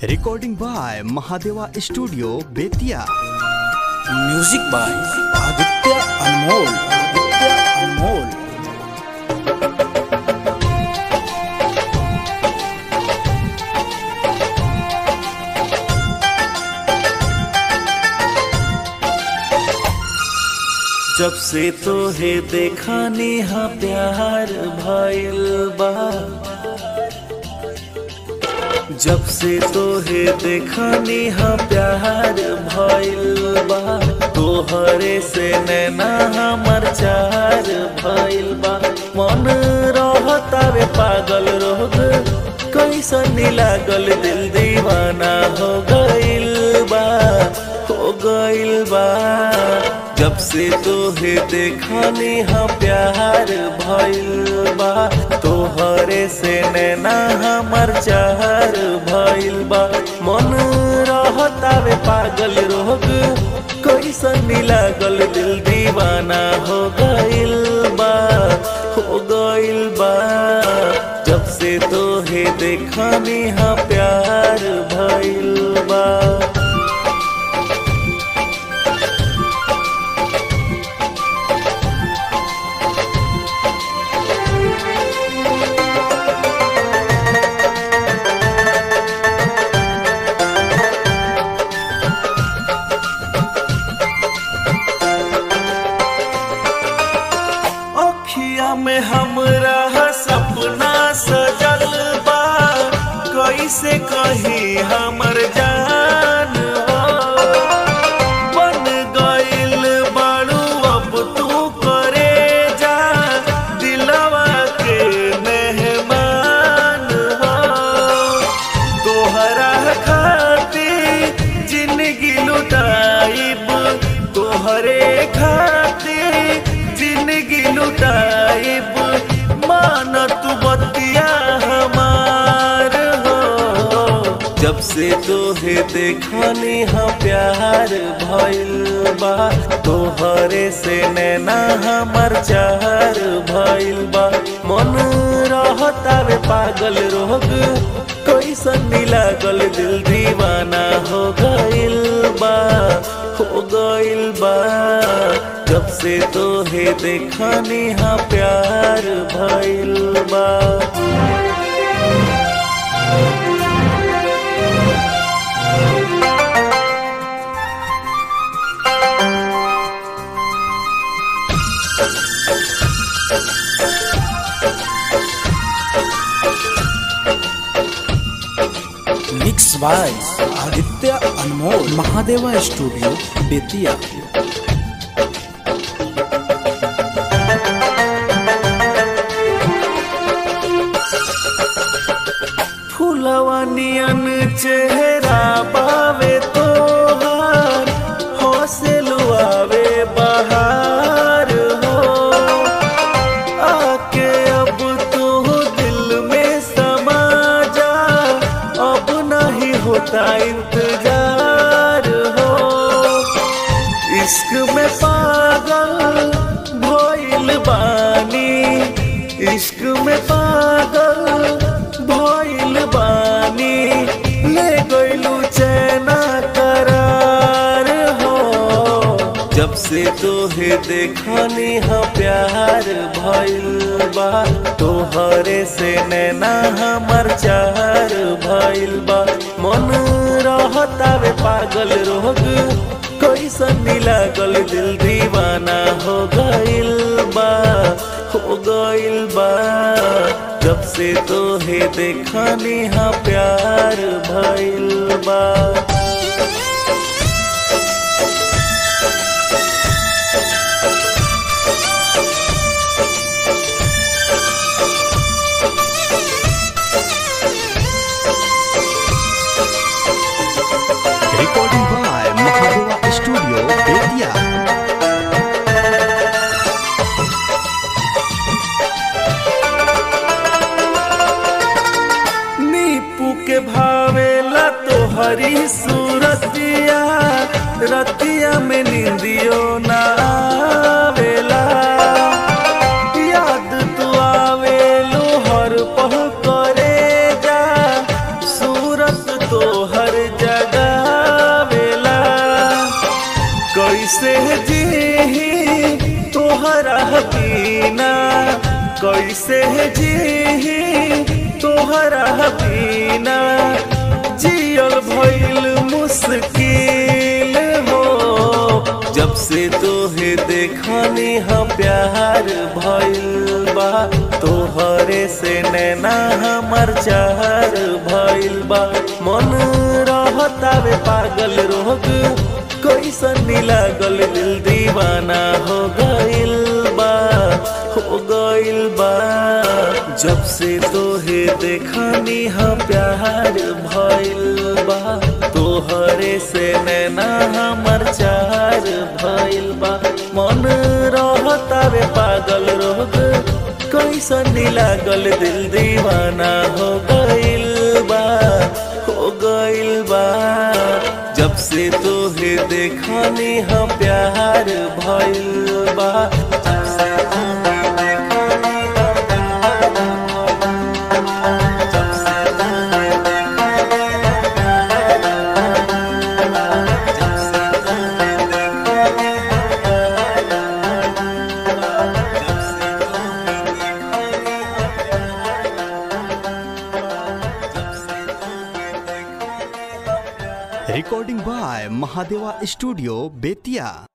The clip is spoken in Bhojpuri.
Recording by Mahadeva studio Bettiah music by Aditya Anmol Aditya Anmol जब से तोहे देखा नेहा प्यार भइल बा जब से तोहे देखा नेहा प्यार भइल बा तोहरे से नैना हमर चार भइल बा मन रहतावे पागल रोग कैसन लागल दिल दीवाना हो गइल बा हो गइल बा जब से तोहे देखा नेहा प्यार भइल बा तोहरे से नैना हमर चार भइल बा मन रहतावे पागल रोग कैसन लागल दिल दीवाना हो गइल बा हो गइल बा जब से तोहे देखा नेहा प्यार भइल बा अखिया में हमरा सपना सजल बा कैसे कही हमर जान हो बन गइल बाड़ू अब तू करे जा दिलवा के मेहमान हो तोहरा खातिर जिंदगी लुटाइब तोहरे खातिर जिंदगी लुटाइब मान तू बतिया हमार हो जब से तोहे देखनी हा प्यार भइल बा तोहरे से नैना हमर चार भइल बा मन रहतावे पागल रोग कैसन लागल दिल दीवाना हो गइल बा हो गइल बा जब से तोहे देखनी हा प्यार भइल बा मिक्स बाय आदित्य अनमोल महादेवा स्टूडियो बेतिया फूलवा नियन चेहरा पावे तोहार हौसे लुआवे बहार हो आके अब तू दिल में समा जा अब नहीं होता इंतजार हो इश्क में पागल भइल बानी इश्क में पागल भइल बानी ले गइलू चैना करार हो जब से तोहे देखनी हा प्यार भइल बा तोहरे से नैना हमर चार भइल बा मन रहतावे पागल रोग कैसन लागल दिल दीवाना हो गइल बा हो गइल बा जब से तोहे देखनी हा प्यार भइल बा recording by Mahadeva studio Bettiah Nipu के भावेला तोहरी सूरतिया रतिया में निंदियो ना आवेला याद तू आवेलो हर पल करे जा सूरत तोहर कैसे जी तोहरा बिना कैसे जी तोहरा बिना जियल भइल मुश्किल हो जब से तोहे देखनी हम प्यार भइल बा तोहरे से नैना हमर चार भइल बा मन रहतावे पागल रोग कैसन लागल दिल दीवाना हो गइल बा हो गइल बा जब से तोहे देखनी हम प्यार भइल बा तोहरे से नैना हमर चार भइल बा मन रहतावे पागल रोग कैसन लागल दिल दीवाना हो गइल बा हो गइल बा जब से तोहे देखनी हम प्यार भइल बा जब से तोहे देखनी हम प्यार भइल बा। जब से तोहे देखनी हम प्यार भइल बा। जब से तोहे देखनी हम प्यार भइल बा। जब से तोहे देखनी हम प्यार भइल बा। जब से तोहे देखनी हम प्यार recording by Mahadeva studio Bettiah